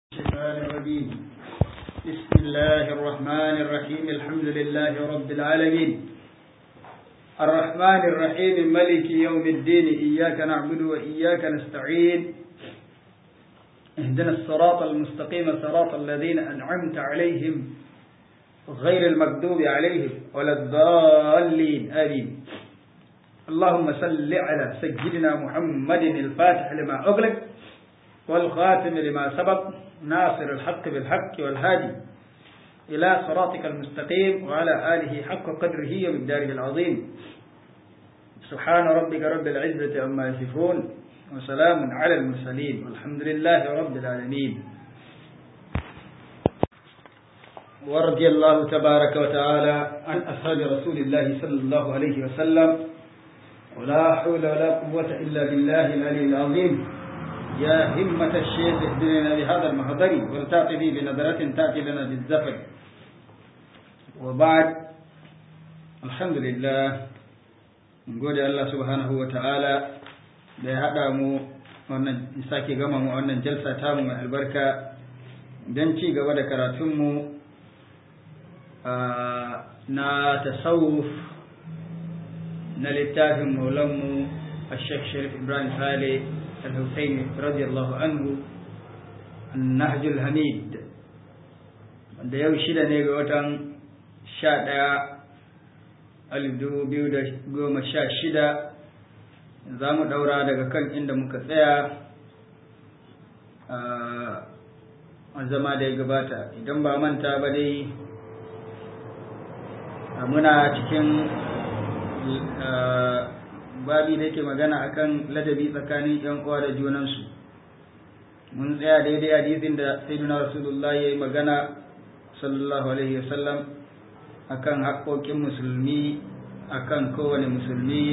الشيطان الرجيم بسم الله الرحمن الرحيم الحمد لله رب العالمين الرحمن الرحيم ملك يوم الدين إياك نعبد وإياك نستعين اهدنا الصراط المستقيم صراط الذين أنعمت عليهم غير المكذوب عليهم ولا الضالين آمين اللهم صل على سيدنا محمد الفاتح لما أغلق والخاتم لما سبق ناصر الحق بالحق والهادي إلى صراطك المستقيم وعلى آله حق قدره ومقداره العظيم سبحان ربك رب العزة عما يصفون وسلام على المرسلين والحمد لله رب العالمين ورضي الله تبارك وتعالى عن أصحاب رسول الله صلى الله عليه وسلم ولا حول ولا قوة إلا بالله العلي العظيم يا همة الشيخ اهدنا بهذا المحضر والتأتي به بنظرة تأتي لنا بالزفر وبعد الحمد لله نقول الله سبحانه وتعالى da ya haɗa mu wannan sake gama mu wannan jalsa tamu mai albarka don ci gaba da karatunmu na tasawuf na littafin maulanmu a shek sharif ibrahim saleh الحسين رضي الله عنه النهج الحميد wanda yau shida ne ga watan sha ɗaya alif dubu biyu da goma sha shida za mu ɗaura daga kan inda muka tsaya a zama da ya gabata idan ba manta ba dai muna cikin babi da yake magana akan ladabi tsakanin yan uwa da junansu mun tsaya daidai hadisin da sayyidina rasulullah yayi magana sallallahu alaihi wasallam akan haƙoƙin musulmi akan kowane musulmi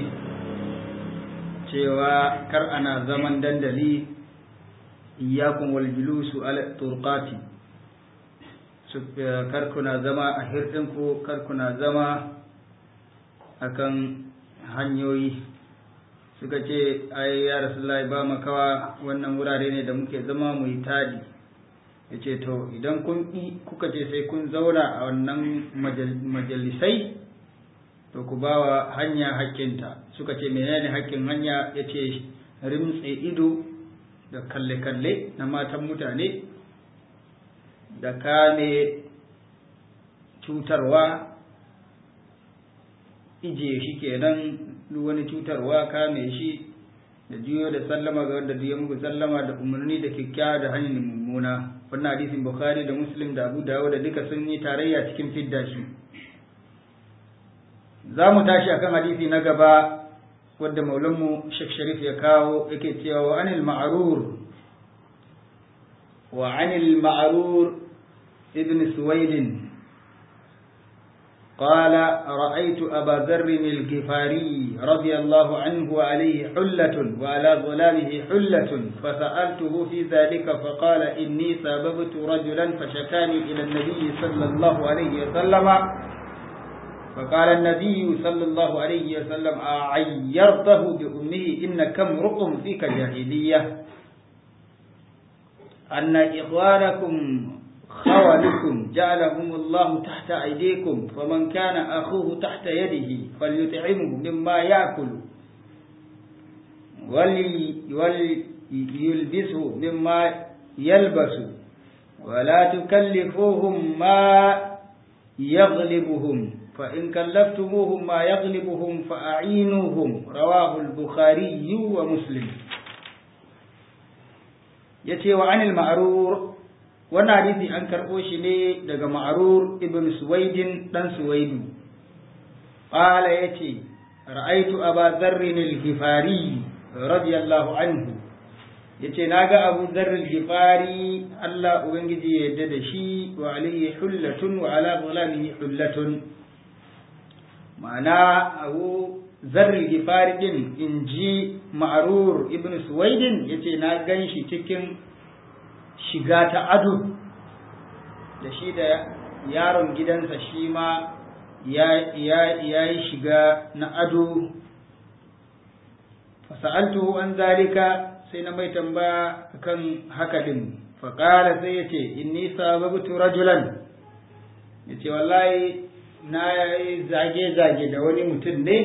cewa kar ana zaman dandali iyyakum wal julusu ala turqati kar kuna zama a hirdinku kar kuna zama akan hanyoyi suka ce ai ya rasulullahi ba makawa wannan wurare ne da muke zama mu yi tadi ya ce to idan kun kuka ce sai kun zauna a wannan majalisai to ku ba wa hanya hakkinta suka ce menene hakkin hanya ya ce rimtse ido da kalle-kalle na matan mutane da kame cutarwa ije shi kenan duk wani cutarwa kame shi da juyo da sallama ga wanda duk ya muku sallama da umarni da kyakkyawa da hanyar mummuna wannan hadisin bukhari da muslim da abu dawud da duka sun yi tarayya cikin fidda shi za mu tashi akan hadisi na gaba wadda maulanmu shek sharif ya kawo yake cewa wa anil ma'rur wa anil ma'rur ibn suwaidin قال رأيت أبا ذر الغفاري رضي الله عنه وعليه حلة وعلى ظلامه حلة فسألته في ذلك فقال إني سببت رجلا فشكاني إلى النبي صلى الله عليه وسلم فقال النبي صلى الله عليه وسلم أعيرته بأمه إنك امرؤ فيك جاهلية أن إخوانكم خوالكم جعلهم الله تحت أيديكم فمن كان أخوه تحت يده فليطعمه مما يأكل وليلبسه مما يلبس ولا تكلفوهم ما يغلبهم فإن كلفتموهم ما يغلبهم فأعينوهم رواه البخاري ومسلم يتي وعن المعرور wannan hadisi an karɓo shi ne daga ma'arur ibn suwaidin dan suwaidu qala yace ra'aitu aba dharrin al-ghifari radiyallahu anhu yace naga abu dharr al-ghifari Allah ubangiji ya yarda da shi wa alayhi hullatun wa ala dhulamihi hullatun ma'ana abu dharr al-ghifari din inji ma'arur ibn suwaidin yace na gan shi cikin shiga ta ado da shi da yaron gidansa shi ma ya yi shiga na ado fasa'altuhu an zalika sai na mai tambaya kan haka din faƙala sai ya ce inni sababtu rajulan ya ce wallahi na yi zage-zage da wani mutum ne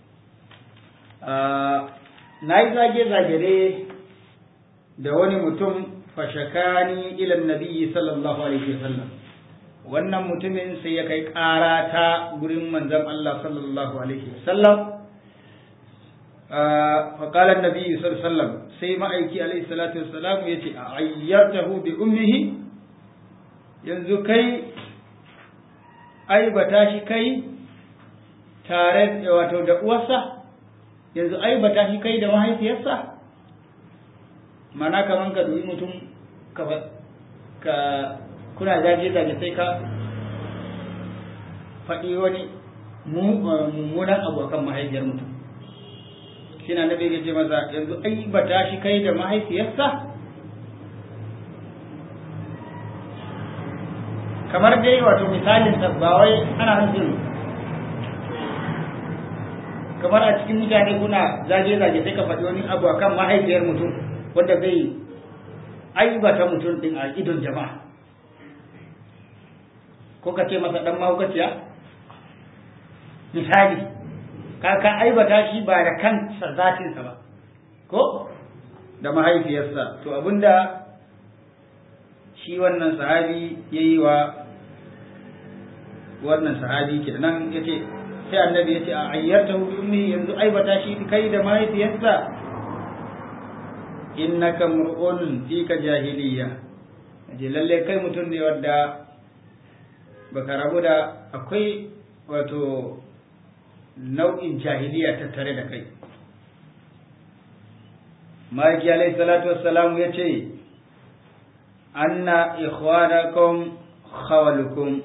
na yi zage-zage ne da wani mutum fashakani ilan nabiyyi sallallahu alaihi wasallam wannan mutumin sai ya kai ƙara ta gurin manzon Allah sallallahu alaihi wasallam فقال النبي صلى الله عليه وسلم sai ma'aiki alaihi salatu wassalam ya ce a ayyartahu bi ummihi yanzu kai aibata shi kai tare da wato da uwarsa yanzu aibata shi kai da mahaifiyarsa mana kaman ka dubi mutum ka ka kuna zage zage sai ka faɗi wani mummunan abu akan mahaifiyar mutum shi na nabi ya ce maza yanzu ai ba ta shi kai da mahaifiyarsa kamar dai wato misalin ba wai ana nufin kamar a cikin mutane kuna zage-zage sai ka faɗi wani abu akan mahaifiyar mutum wanda zai aibata mutum din a idon jama'a ko ka ce masa ɗan mahaukaciya misali ka ka aibata shi ba da kansa zatinsa ba ko da mahaifiyarsa to abinda shi wannan sahabi ya yi wa wannan sahabi ke nan ya ce sai annabi ya ce a ayyarta ummi yanzu aibata shi kai da mahaifiyarsa innaka mur'un fika jahiliya je lalle kai mutum ne wadda baka rabu da akwai wato nau'in jahiliya tattare da kai ma'aiki alaihi salatu wassalamu ya ce anna ikhwanakum khawalukum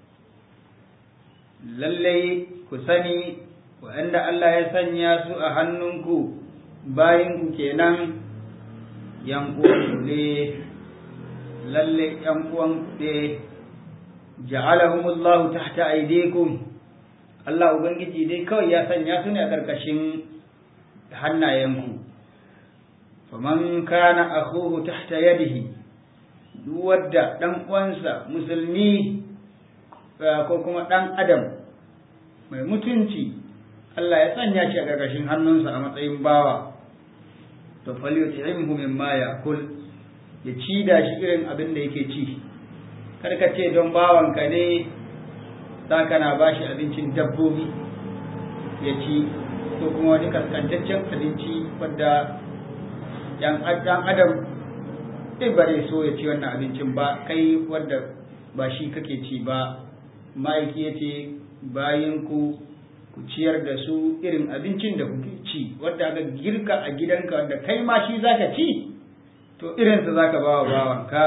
lallai ku sani waɗanda Allah ya sanya su a hannunku bayinku kenan yan uwanku ne lalle yan uwanku ne ja'alahumullahu tahta aydikum Allah ubangiji dai kawai ya sanya su ne a ƙarƙashin hannayenku faman kana akhuhu tahta yadihi duk wadda dan uwansa musulmi ko kuma dan adam mai mutunci Allah ya sanya shi a ƙarƙashin hannunsa a matsayin bawa to falyut'imhu mimma ya'kul ya ci da shi irin abin da yake ci kar ka ce don bawanka ne za ka na bashi abincin dabbobi ya ci ko kuma wani kaskantaccen abinci wadda yan adam ɗin ba zai so ya ci wannan abincin ba kai wadda ba shi kake ci ba ma'aiki ya ce bayan ku ku ciyar da su irin abincin da kuke ci wadda aka girka a gidanka wanda kai ma shi zaka ci to irinsa zaka ba wa bawanka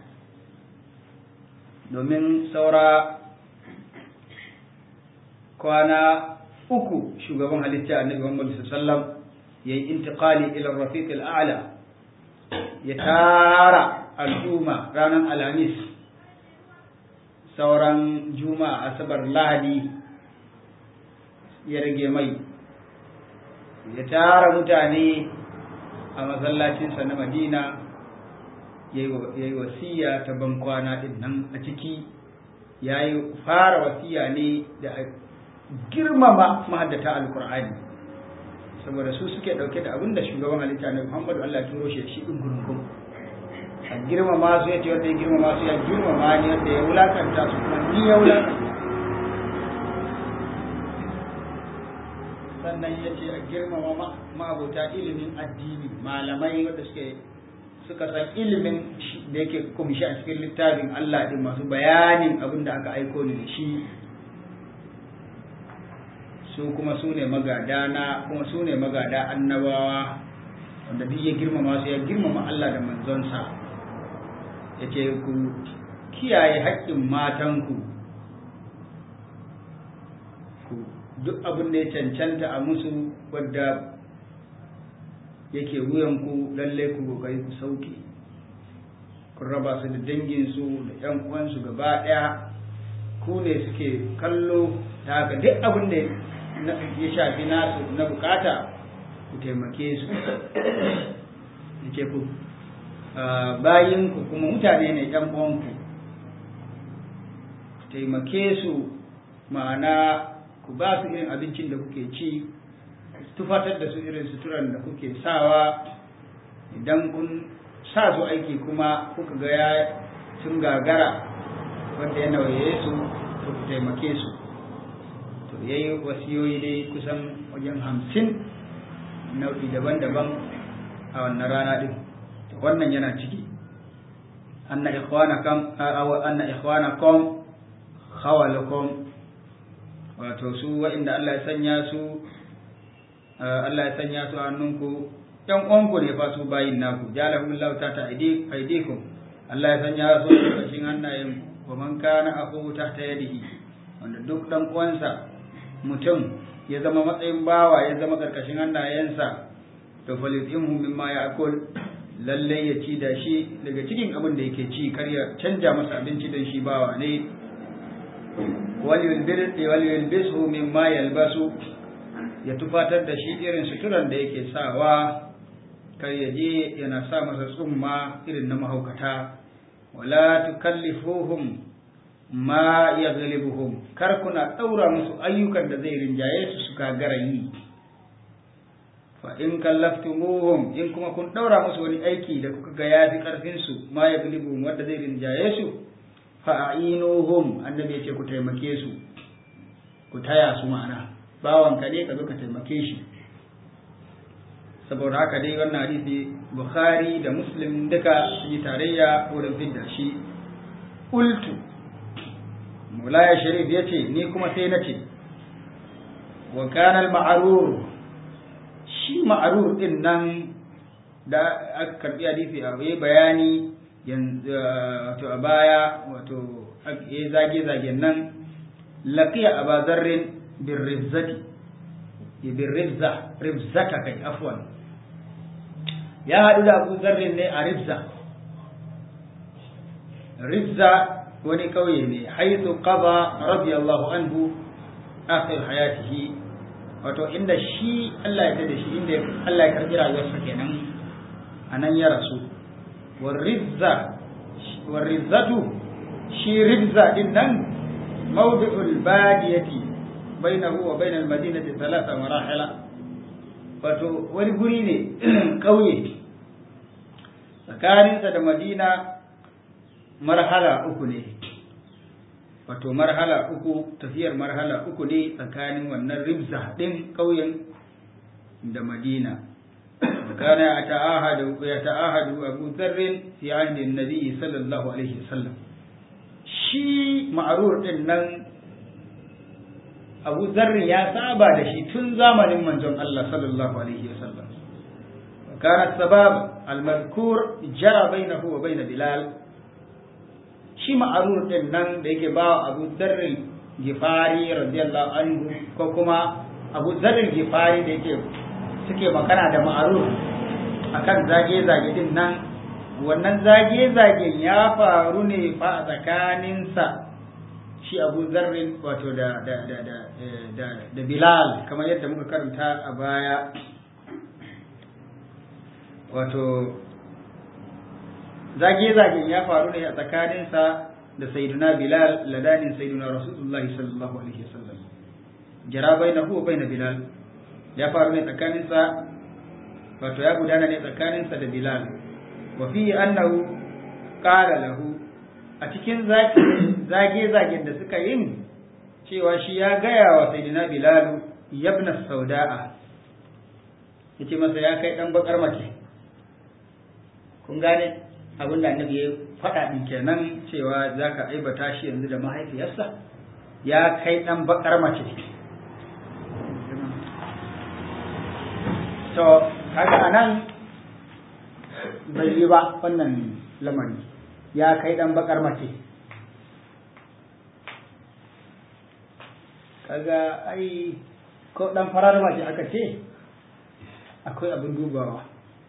domin saura kwana uku shugaban halitta annabi Muhammad sallallahu yayi intiqali ila rafiq al-a'la ya tara al'umma ranar alhamis sauran juma'a asabar lahadi ya rage mai ya tara mutane a masallacinsa na madina ya yi wasiya ta bankwana din nan a ciki ya yi fara wasiya ne da girmama mahaddata alkur'ani saboda su suke dauke da abin da shugaban halitta na muhammadu allah turo shi shi ɗin gurgun a girmama su ya ce wanda ya girmama su ya girmama ne wanda ya wulakanta su kuma ni ya wulakanta sannan ya ce a girmama ma'abota ilimin addini malamai wanda suke suka san ilimin da yake kumshi a cikin littafin Allah din masu bayanin abin da aka aiko ni da shi su kuma su ne magada na kuma su ne magada annabawa wanda duk ya girmama su ya girmama Allah da manzonsa ya ce ku kiyaye haƙƙin matanku ku duk abin da ya cancanta a musu wadda yake wuyanku lalle ku kokari ku sauke ku raba su da danginsu da ‘yan uwansu gaba ɗaya ku ne suke kallo ta haka duk abin da ya shafi nasu na bukata ku taimake su yake ku bayinku kuma mutane ne ɗan uwanku taimake su ma'ana ku ba su irin abincin da kuke ci tufatar da su irin suturan da kuke sawa idan kun sa su aiki kuma kuka ga ya sun gagara wanda ya nauye su to ku taimake su to yayi wasiyoyi dai kusan wajen hamsin nau'i daban-daban a wannan rana din wannan yana ciki anna ikhwanakum aw anna ikhwanakum khawalakum wato su wa'inda Allah ya sanya su Allah ya sanya su a hannunku ɗan uwanku ne fa su bayin naku jalahu Allah ta ta aidikum Allah ya sanya su a ƙarshen hannayen wa man kana aqu tahta yadihi wanda duk dan uwansa mutum ya zama matsayin bawa ya zama ƙarƙashin hannayensa to falitimhu mimma ya'kul lalle ya ci da shi daga cikin abin da yake ci kar ya canja masa abinci don shi bawa ne waliyulbisu mimma yalbasu ya tufatar da shi irin suturan da yake sawa kar ya je yana sa masa tsumma irin na mahaukata wala tukallifuhum ma yaghlibuhum kar kuna daura musu ayyukan da zai rinjaye su su kagara yi fa in kallaftumuhum in kuma kun daura musu wani aiki da kuka ga ya fi karfin su ma yaghlibuhum wanda zai rinjaye su fa ainuhum annabi ya ce ku taimake su ku taya su ma'ana bawan ka ne ka zo ka taimake shi saboda haka dai wannan hadisi bukhari da muslim duka sun yi tarayya wurin fidda shi ultu mulaya sharif ya ce ni kuma sai na ce wa kana al-ma'rur shi ma'rur din nan da aka karbi hadisi a yi bayani wato a baya wato ya zage zagen nan laqiya aba zarrin bin rizati bin rizza rizzata kai afwan ya haɗu da abu zarrin ne a rizza rizza wani ƙauye ne haithu qada radiyallahu anhu akhir hayatihi wato inda shi Allah ya tada shi inda Allah ya karbi rayuwarsa kenan anan ya rasu warizza warizzatu shi rizza din nan mawdi'ul badiyati bainahu wa bainal madinati thalatha marahila wato wani guri ne ƙauye tsakaninsa da madina marhala uku ne wato marhala uku tafiyar marhala uku ne tsakanin wannan ribza ɗin ƙauyen da madina kana ya ta'ahadu ya ta'ahadu abu zarrin fi ahdi nabi sallallahu alaihi wasallam shi ma'rur din nan abu zarrin ya saba da shi tun zamanin manzon Allah sallallahu alaihi wasallam kana sabab al-madhkur jara bainahu wa bain bilal shi ma'arur din nan da yake ba abu zarri gifari radiyallahu anhu ko kuma abu zarri gifari da yake suke makana da ma'arur akan zage-zage din nan wannan zage-zagen ya faru ne fa a tsakaninsa shi abu zarrin wato da da da da da da bilal kamar yadda muka karanta a baya wato zage-zagen ya faru ne a tsakaninsa da sayyiduna bilal ladanin sayyiduna rasulullah sallallahu alaihi wasallam jara baina huwa baina bilal ya faru ne tsakaninsa wato ya gudana ne tsakaninsa da bilal wa fi annahu qala lahu a cikin zage-zagen da suka yin cewa shi ya gaya wa sayyidina bilal yabna sauda'a yace masa ya kai dan bakar mace kun gane abin da annabi ya faɗa ɗin kenan cewa za ka aibata shi yanzu da mahaifiyarsa ya kai ɗan baƙar mace to kaga a nan bai yi ba wannan lamari ya kai ɗan baƙar mace kaga ai ko ɗan farar mace aka ce akwai abin dubawa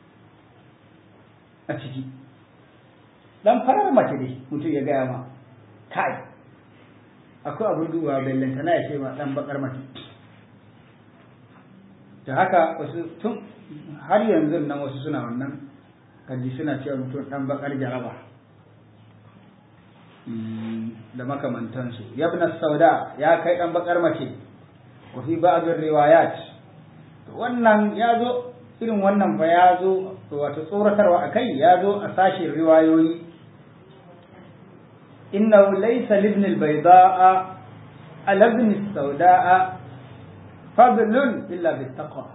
a ciki dan farar mace ne mutum ya gaya ma kai akwai abin duba bellanta na ya ce ma dan bakar mace da haka wasu tun har yanzu nan wasu suna wannan kaji suna cewa mutum ɗan bakar jaraba da makamantansu yabna sauda ya kai ɗan bakar mace wa fi ba'dhin riwayat wannan ya zo irin wannan fa ya zo wato tsoratarwa akai ya zo a sashin riwayoyi innahu laysa libn al-bayda'a ala ibn as-sauda'a fadlun illa bit-taqwa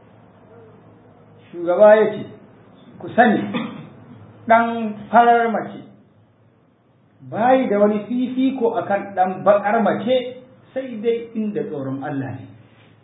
shugaba yace ku sani dan farar mace bayi da wani fifiko akan dan bakar mace sai dai inda tsoron Allah ne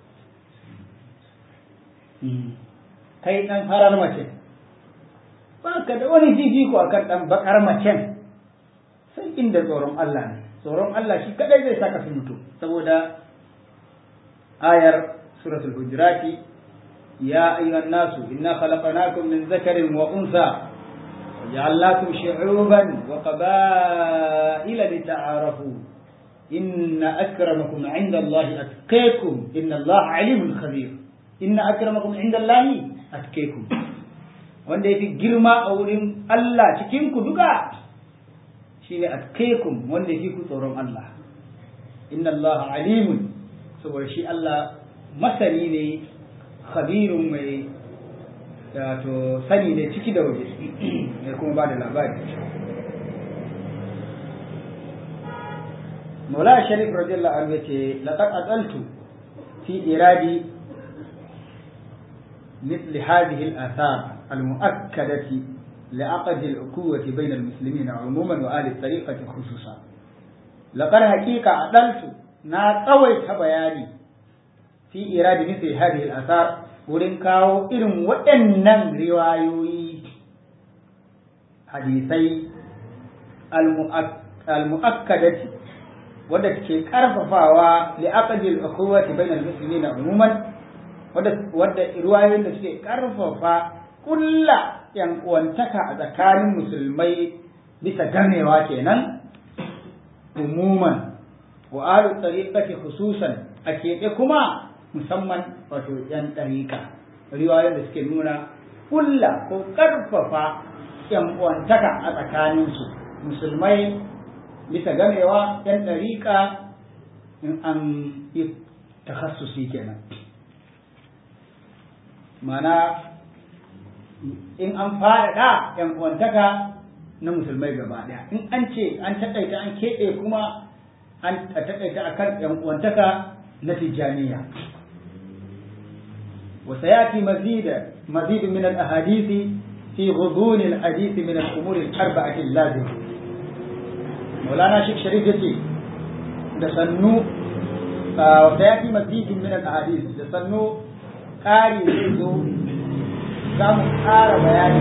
kai ɗan farar mace ba ka da wani fifiko a kan ɗan bakar macen sai inda tsoron Allah ne tsoron Allah shi kadai zai saka su mutu saboda ayar suratul hujurati ya ayyuhan nasu inna khalaqnakum min zakarin wa unsa وجعلناكم شعوبا وقبائل لتعارفوا إن أكرمكم عند الله أتقيكم إن الله عليم خبير inna akramakum indallahi atqakum wanda yafi girma a wurin Allah cikin ku duka shine atqakum wanda yafi ku tsoron Allah inna Allah alimun saboda shi Allah masani ne khabirun mai wato sani ne ciki da waje mai kuma ba da labari Maula Sharif radiyallahu anhu yace laqad adaltu fi iradi مثل هذه الآثار المؤكدة لعقد الأخوة بين المسلمين عموما وآل الطريقة خصوصا لقد حقيقة عدلت نا قويت بياني في إيراد مثل هذه الآثار wurin kawo irin waɗannan riwayoyi hadisai al-mu'akkadati wadda ke karfafawa li aqdil ukhuwati bainal muslimina umuman wadda ruwayoyin da suke karfafa kulla yan uwantaka a tsakanin musulmai bisa ganewa kenan umuman wa alu tariqati khususan a keɓe kuma musamman wato yan ɗariƙa riwayoyin da suke nuna kulla ko karfafa yan uwantaka a tsakaninsu musulmai bisa ganewa yan ɗariƙa in an yi takhassusi kenan mana in an faɗaɗa ‘yan uwantaka na musulmai gaba ɗaya in an ce an taƙaita an keɓe kuma an taƙaita a kan ‘yan uwantaka na tijjaniya وسيأتي مزيد مزيد من الأحاديث في غضون الحديث من الأمور الأربعة اللازمة مولانا شيخ شريف يتي دسنو وسيأتي مزيد من الأحاديث دسنو قاري زيزو za mu ƙara bayani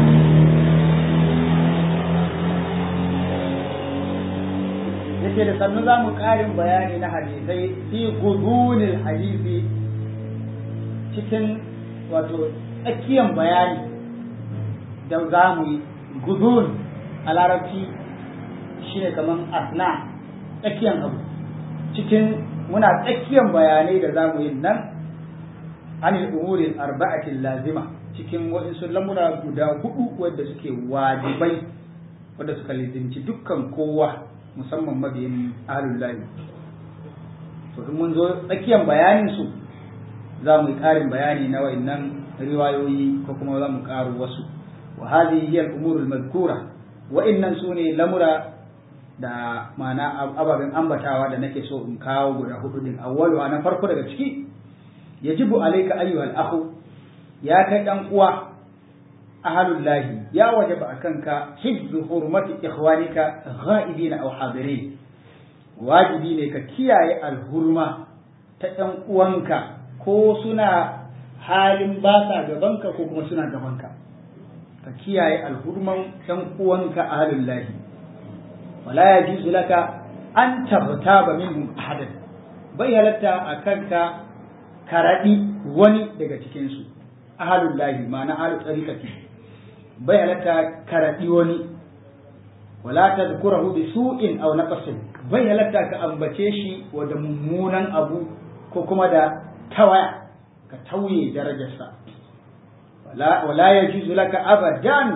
yace da sannu za mu ƙarin bayani na hadisai fi gudunil hadisi cikin wato tsakiyan bayani da za mu yi gudun a larabci shine kamar asna tsakiyan abu cikin muna tsakiyan bayanai da za mu yi nan anil umurin arba'atin lazima cikin waɗansu lamura guda hudu wadda suke wajibai wadda suka lizinci dukkan kowa musamman mabiyin ahalullahi to in mun zo tsakiyar bayanin su za mu yi ƙarin bayani na wa'annan riwayoyi ko kuma za mu ƙaro wasu wa hadhihi hiya al-umur al-madhkura wa'annan su ne lamura da ma'ana ababen ambatawa da nake so in kawo guda hudu din awwalu na farko daga ciki yajibu alayka ayyuhal akhu ya kai ɗan uwa ahalullahi ya wajaba a kanka hibzu hurmati ikhwanika ghaibina aw hadirin wajibi ne ka kiyaye alhurma ta ɗan uwanka ko suna halin ba sa gabanka ko kuma suna gabanka ka kiyaye alhurman ɗan uwanka ahalullahi wala yajuzu laka an tabtaba minhum ahadan bai halatta a kanka karaɗi wani daga cikinsu ahalul lahi ma'ana ahalul tsarikati bai halatta karaɗi wani wala ta zukurahu bi su'in aw naqsin bai halatta ka ambace shi wa da mummunan abu ko kuma da tawaya ka tauye darajarsa wala wala yajuzu laka abadan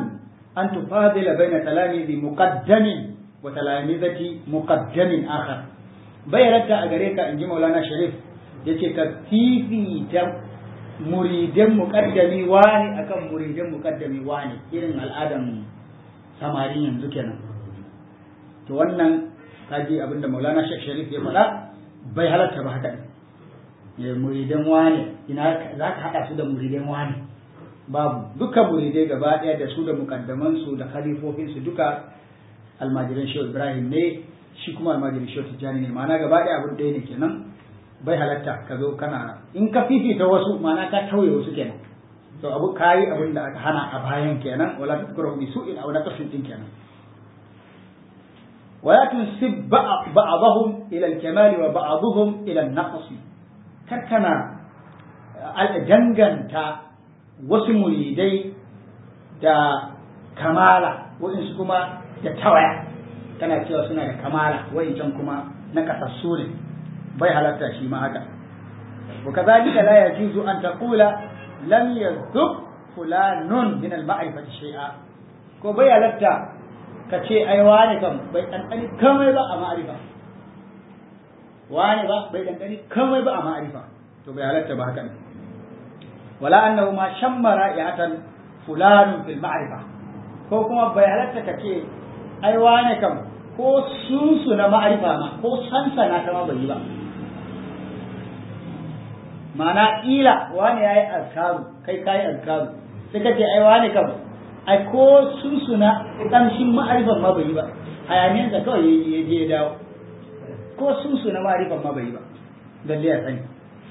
an tufadila baina talamizi muqaddamin wa talamizati muqaddamin akhar bai halatta a gare ka inji maulana sharif yace ka fifita muridan muqaddami wani akan muridan muqaddami wani irin al'adan samari yanzu kenan to wannan kaji abinda maulana sharif ya faɗa bai halatta ba haka ne muridan wane ina za ka haɗa su da muridan wane babu duka muridai gaba ɗaya da su da mukaddamansu da khalifofinsu duka almajiran shehu ibrahim ne shi kuma almajiran shehu tijjani ne ma'ana gaba ɗaya abin ɗaya ne kenan bai halatta ka zo kana in ka fifita wasu ma'ana ka tauye wasu kenan to abu kayi abin da aka hana a bayan kenan wala tadhkuru bi su'in aw naqsin din kenan ولا تنسب بعضهم إلى الكمال وبعضهم إلى النقص كركنا دنگنتا wasu muridai da kamala waɗansu kuma da tawaya kana cewa suna da kamala wa'incan kuma na kasassu ne bai halatta shi ma haka wa kazalika la yajuzu an taqula lam yadhub fulanun min al-ma'rifati shay'a ko bai halatta ka ce ai wane kam bai ɗanɗani kamai ba a ma'arifa wane ba bai ɗanɗani kamai ba a ma'arifa to bai halatta ba haka ne wala annahu ma shammara ya'atan fulanun fil ma'rifa ko kuma bai halatta ka ce ai wane kam ko sunsu na ma'arifa ma ko sansa na ta ma bai yi ba ma'ana ila wane yayi azkaru kai kai azkaru sai ka ce ai wane kam ai ko sun suna ƙamshin ma'arifan ma bai yi ba hayaniyar da kawai ya je ya dawo ko sun suna ma'arifan ma bai yi ba lalle ya sani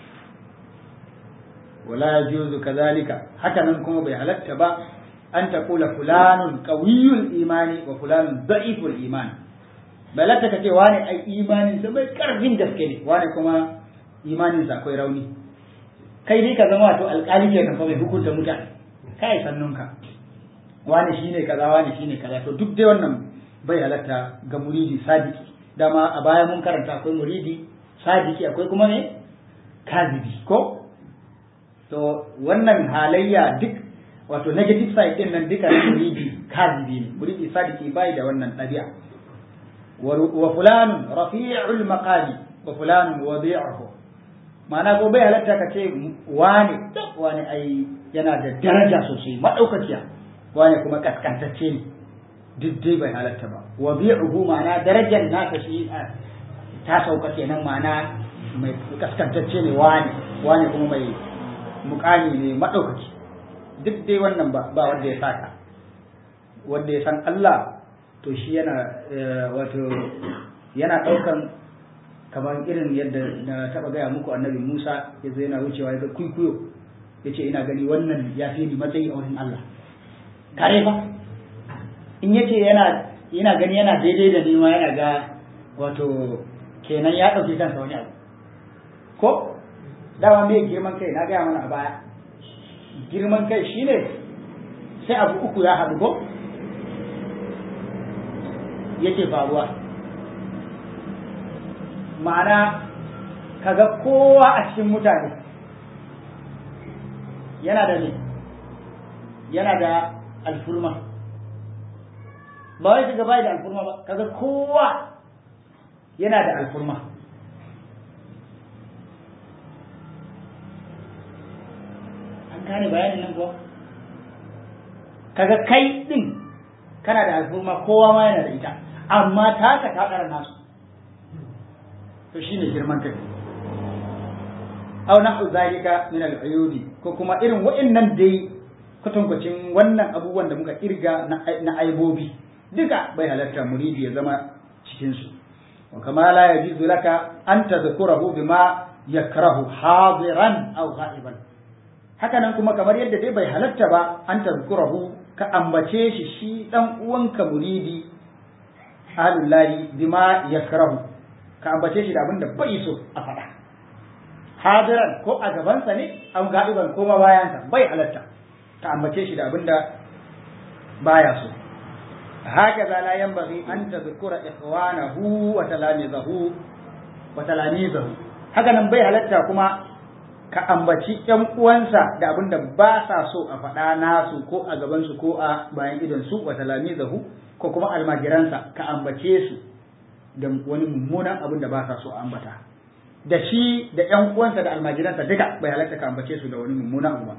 wala yajuzu kadhalika haka nan kuma bai halatta ba an taqula fulanun qawiyul imani wa fulanun da'iful iman bai halatta ka ce wani ai imanin sa mai karfin gaske ne wani kuma imanin sa akwai rauni kai dai ka zama wato alƙali kenan fa mai hukunta mutane kai sannunka wani shine kaza wani shine kaza to duk dai wannan bai halatta ga muridi sadiki dama a baya mun karanta akwai muridi sadiki akwai kuma ne kazibi ko to wannan halayya duk wato negative side din nan duka na muridi kazibi ne muridi sadiki bai da wannan ɗabi'a wa fulanun rafi'ul maqami wa fulanun wadi'uhu ma'ana ko bai halatta ka ce wane wane ai yana da daraja sosai madaukakiya wane kuma kaskantacce ne duk dai bai halatta ba wa bi'uhu ma'ana darajar nasa shi ta sauka kenan ma'ana mai kaskantacce ne wane wane kuma mai mukami ne madaukaki duk dai wannan ba ba wanda ya saka wanda ya san Allah to shi yana wato yana daukan kamar irin yadda na taba gaya muku annabi Musa yazo yana wucewa ya ga kuikuyo yace ina gani wannan ya fi ni matsayi a wurin Allah kare fa in yace yana yana gani yana daidai da nima yana ga wato kenan ya ɗauki kansa wani abu ko dama me girman kai na gaya mana a baya girman kai shine sai abu uku ya haɗu ko yake faruwa ma'ana kaga kowa a cikin mutane yana da ne yana da alfurma ba wai kaga bai da alfurma ba kaga kowa yana da alfurma an gane bayanin nan kuwa kaga kai din kana da alfurma kowa ma yana da ita amma taka ta ƙara nasu to shine girman kai aw nahu zalika min al-uyudi ko kuma irin wa'annan dai kwatankwacin wannan abubuwan da muka kirga na aibobi duka bai halatta muridi ya zama cikin su wa kama la yajuzu laka an tadhkurahu bima yakrahu hadiran aw ghaiban haka nan kuma kamar yadda dai bai halatta ba an tadhkurahu ka ambace shi shi dan uwanka muridi ahalullahi bima yakrahu ka ambace shi da abin da bai so a faɗa hadiran ko a gabansa ne an ga'iban ko ma bayansa bai halatta ka ambace shi da abin da baya so haka za la yanbaghi an tadhkura ikhwanahu wa talamizahu wa talamizahu haka nan bai halatta kuma ka ambaci ƴan uwansa da abin da ba sa so a faɗa nasu ko a gabansu ko a bayan idon su wa talamizahu ko kuma almajiransa ka ambace su da wani mummunan abin da ba sa so a ambata da shi da ƴan uwansa da almajiransa duka bai halatta ka ambace su da wani mummunan abu ba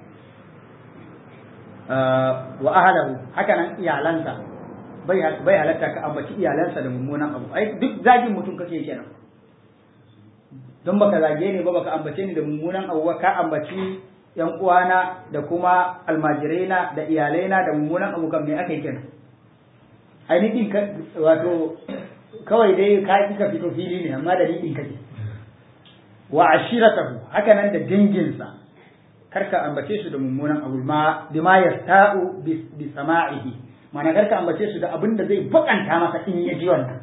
wa ahlahu haka nan iyalansa bai halatta ka ambaci iyalansa da mummunan abu ai duk zagin mutum kake kenan don baka zage ni ba baka ambace ni da mummunan abu ba ka ambaci yan uwana da kuma almajiraina da iyalaina da mummunan abu kan me aka yi kenan ai ni din wato kawai dai ka ki ka fito fili ne amma da ni din kake wa ashiratahu haka nan da danginsa karka ambace su da mummunan abu ma bima yasta'u bi sama'ihi mana karka ambace su da abin da zai bakanta masa in ya ji wannan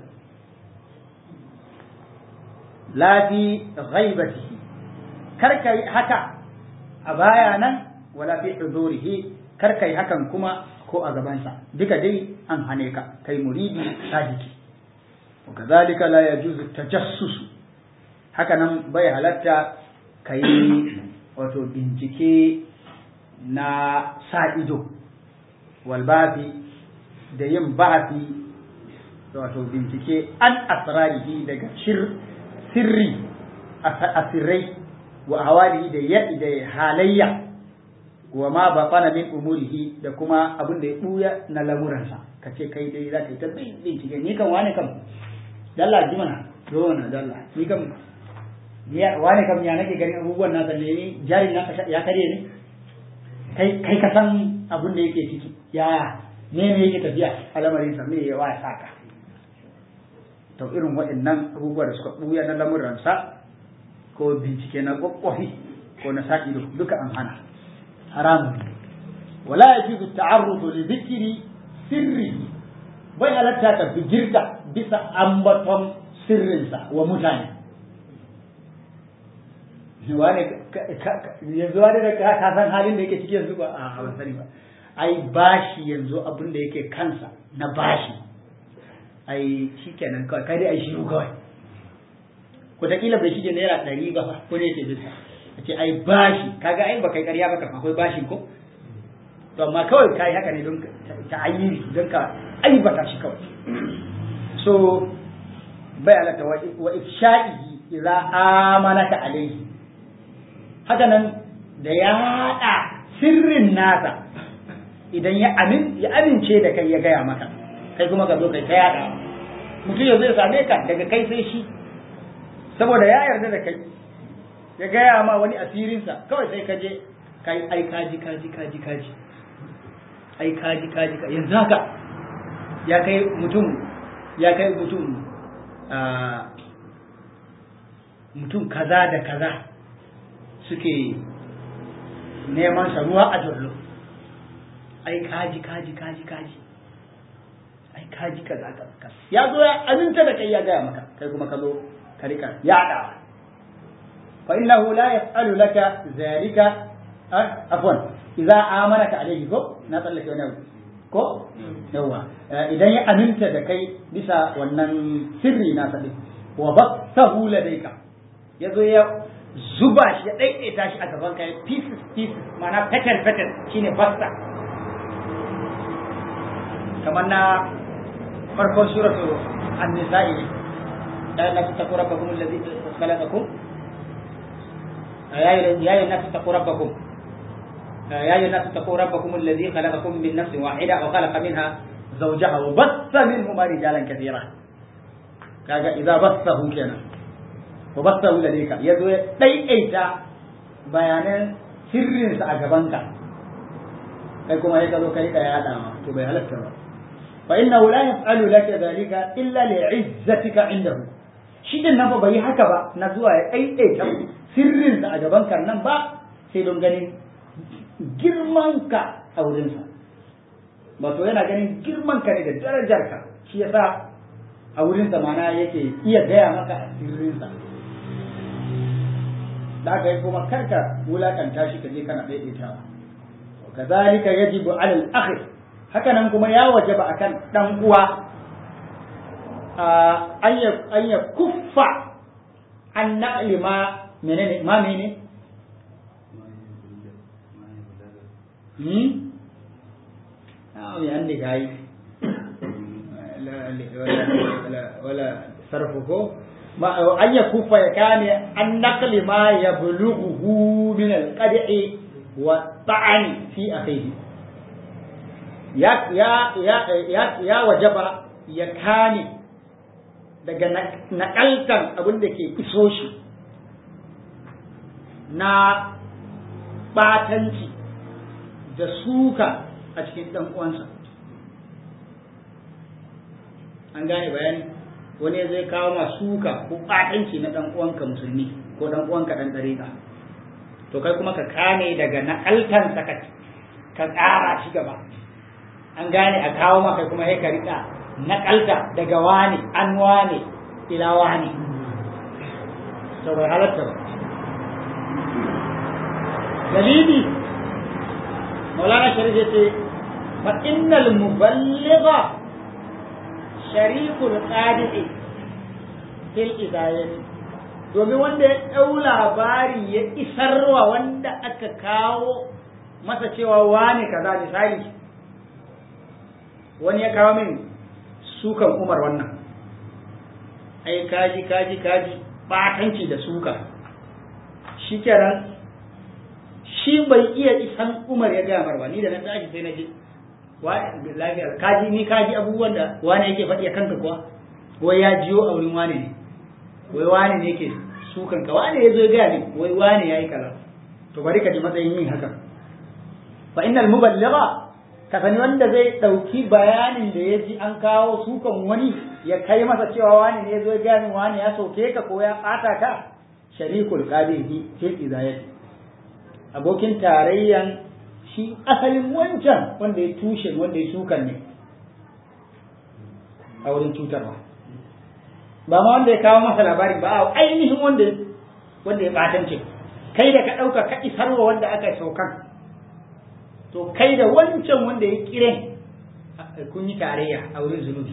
la fi ghaibatihi karka yi haka a baya nan wala fi hudurihi karka yi hakan kuma ko a gabansa duka dai an hane ka kai muridi sadiki wa kadhalika la yajuzu tajassus haka nan bai halatta kai wato bincike na sa ido walbafi da yin bafi wato bincike an asrarihi daga sirri asirrai wa hawalihi da ya da halayya wa ma batana min umurihi da kuma abin da ya buya na lamuransa ka ce kai dai za ka yi ta bincike ni kan wani kam dalla ji mana zo na dalla ni kam wani kam ya nake ganin abubuwan nasa ne ni jarin nasa ya karye ne kai kai ka san abin da yake ciki ya ne ne yake tafiya a lamarin sa me ya waya saka to irin waɗannan abubuwa da suka buya na lamuransa ko bincike na kwakwafi ko na sa ido duka an hana haramun wala yajuzu ta'arrudu li dhikri sirri bai halatta ka bijirta bisa ambaton sirrinsa wa mutane wane yanzu wani da ka san halin da yake ciki yanzu ba a ban sani ba ai bashi yanzu abin da yake kansa na bashi ai shikenan kawai kai dai ai shiru kawai wataƙila bai shige naira ɗari ba fa ko ne yake bisa a ce ai bashi kaga ai ba kai ƙarya ba kan akwai bashin ko to amma kawai kai haka ne don ta ayyiri don ka aibata shi kawai so bai alata wa ifsha'ihi idza amanaka alayhi haka nan da ya haɗa sirrin nasa idan ya amin ya amince da kai ya gaya maka kai kuma ka zo kai ta yaɗa mutum ya zai same ka daga kai sai shi saboda ya yarda da kai ya gaya ma wani asirinsa kawai sai ka je kai ai kaji kaji kaji kaji ai kaji kaji yanzu haka ya kai mutum ya kai mutum mutum kaza da kaza suke neman sa ruwa a jollo ai kaji kaji kaji kaji ai kaji kaza kaza ya zo ya aminta da kai ya gaya maka kai kuma ka zo ka rika yaɗawa fa innahu la yaf'alu laka zalika afwan idza amanaka alayhi ko na tsallake wani abu ko yawa idan ya aminta da kai bisa wannan sirri na sadi wa basahu ladayka yazo ya zuba shi ya daidaita shi a gaban ka pieces pieces mana petal petal shine basta kamar na farkon suratu an-nisa'i ne la la tattaqu rabbakum alladhi khalaqakum ya ya الناس اتقوا ربكم يا أيها الناس اتقوا ربكم الذي خلقكم من نفس واحدة وخلق منها زوجها وبث منهما رجالا كثيرا كاجا إذا بثه كنا وبثه لديك يدو دايئتا بيانا sirrin sa a gabanka kai kuma sai ka zo kai ka yada ma to bai halatta ba fa innahu la yaf'alu laka dhalika illa li'izzatika indahu shi din nan ba bai haka ba na zuwa ya daidaita sirrin sa a gabanka nan ba sai don ganin girmanka a wurinsa wato yana ganin girmanka ne da darajarka shi yasa a wurinsa mana yake iya gaya maka a sirrinsa da aka yi kuma karka wulakanta shi ka je kana daidaitawa wa kazalika yajibu ala al-akhi haka nan kuma ya wajaba akan dan uwa an ya kuffa an na'li ma menene ma menene hmm ah mi andi kai wala sarfu ko ma an ya kufa ya kane an naqli ma yablughu min al-qad'i wa ta'ani fi akhihi ya ya ya ya ya wajaba ya kane daga nakaltan abin da ke iso shi na batanci da suka a cikin ɗan uwansa an gane bayani wani zai kawo ma suka ko batanci na ɗan uwanka musulmi ko ɗan uwanka ɗan ɗariƙa to kai kuma ka kame daga nakaltansa ka ka ƙara shi gaba an gane a kawo maka kuma sai ka riƙa nakalta daga wani an wane ila wani to bai halatta ba dalili maulana sharif ya ce fa innal muballigha sharikul qadi'i fil idayati domin wanda ya ɗau labari ya isarwa wanda aka kawo masa cewa wane kaza misali wani ya kawo min sukan umar wannan ai kaji kaji kaji batanci da suka shi kenan shi bai iya isan umar ya gaya marwa ni da na tashi sai na je lafiyar kaji ni kaji abubuwan da wani yake faɗi a kanka kuwa wai ya jiyo a wurin wani ne wai wani ne yake sukan ka wani ya zo ya gaya ne wai wani ya yi kaza to bari ka ji matsayin yin haka fa innal muballigha ka sani wanda zai ɗauki bayanin da ya ji an kawo sukan wani ya kai masa cewa wani ne ya zo gani wani ya soke ka ko ya ɓata ka sharikul qadihi fil izayati abokin tarayyan shi asalin wancan wanda ya tushe wanda ya sukan ne a wurin cutarwa ba ma wanda ya kawo masa labari ba a ainihin wanda wanda ya ɓatance kai da ka ɗauka ka isarwa wanda aka saukan to kai da wancan wanda ya kiren kun yi tarayya a wurin zunubi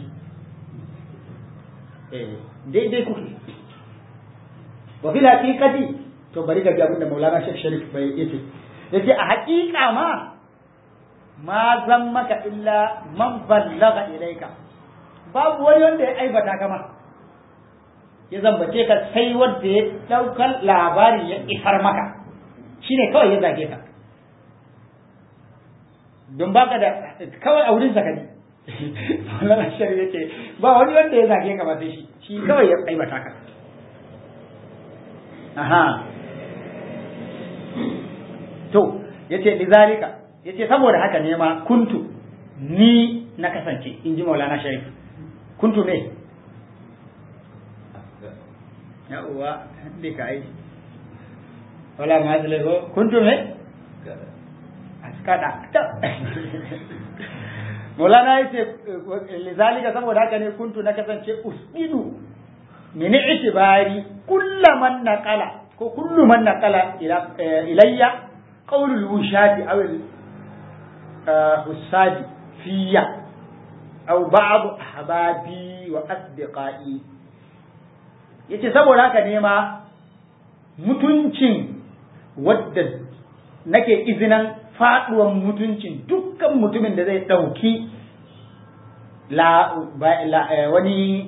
daidai kuke wa fil haqiqati to bari ga abin da Maulana Sheikh Sharif bai yace yace a haƙiƙa ma ma zan maka illa man ballaga ilaika babu wani wanda ya aibata kama ya zambace ka sai wanda ya daukar labari ya isar maka shine kawai ya zage ka don baka da kawai a wurin sakani Maulana Sharif yace ba wani wanda ya zage ka ba sai shi shi kawai ya aibata ka aha to yace lizalika yace saboda haka ne ma kuntu ni na kasance in ji Maulana Sharif kuntu ne ya uwa da ka yi wala ma zai ko kuntu ne askada Maulana yace lizalika saboda haka ne kuntu na kasance usbidu min itibari kullaman naqala ko kullu man naqala ilayya qawlul wushati aw al husadi fiya aw ba'd ahbabi wa asdiqai yace saboda haka ne ma mutuncin wadda nake izinan faduwan mutuncin dukkan mutumin da zai dauki la, wani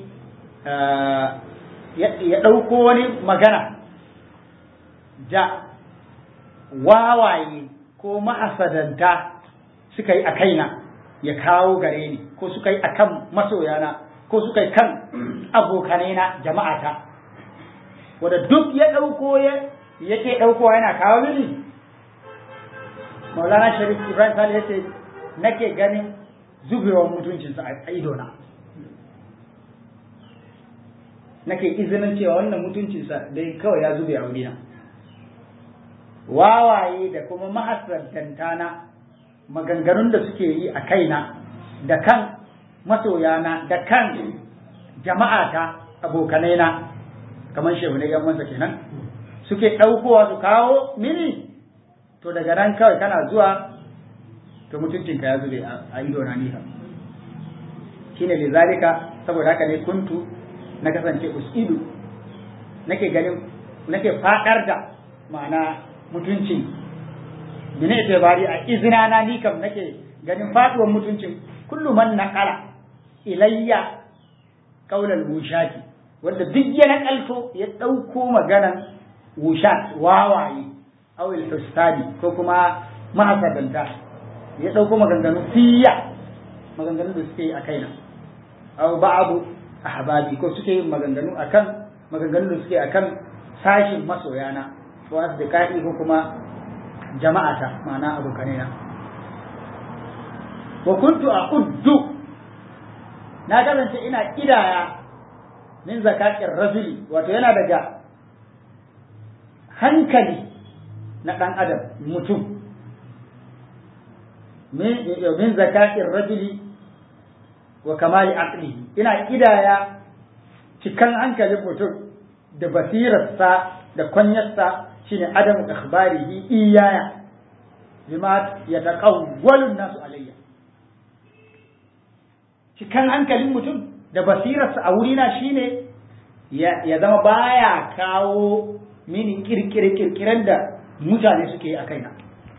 ya ɗauko wani magana da wawaye ko ma'asadanta suka yi a kaina ya kawo gare ni ko suka yi a kan masoyana ko suka yi kan abokanaina jama'ata wadda duk ya ɗauko yake ɗaukowa yana kawo mini maulana sharif ibrahim sale ya ce nake ganin zubewar mutuncinsa a idona nake izinin cewa wannan mutuncinsa dai kawai ya zube a wurina wawaye da kuma mahasantanta na maganganun da suke yi a kaina da kan masoyana da kan jama'ata abokanaina kamar shehu ne yan wansa kenan suke ɗaukowa su kawo mini to daga nan kawai kana zuwa to mutuncinka ya zube a idona nisa shine lizalika saboda haka ne kuntu na kasance usidu nake ganin nake fadar da ma'ana mutuncin bine itibari a izina na ni kam nake ganin faduwar mutuncin kullu man naqala ilayya qaulal wushati wanda duk ya nakalto ya dauko maganan wushat wawaye aw al ko kuma mahasadanta ya dauko maganganu fiya maganganu da suke a kaina aw ba'du ahbabi ko suke yin maganganu akan maganganu da suke akan sashin masoyana ko asdiqai ko kuma jama'ata ma'ana abokanina wa kuntu aquddu na kasance ina kidaya min zakakin rajuli wato yana daga hankali na ɗan adam mutum min zakakin rajuli wa kamali aqlihi ina kidaya cikan hankalin mutum da basirarsa da kwanyarsa shine adamu ikhbarihi iyaya bima yataqawwalu nasu alayya cikan hankalin mutum da basirarsa a wurina shine ya zama baya kawo mini kirkire-kirkiren da mutane suke a kaina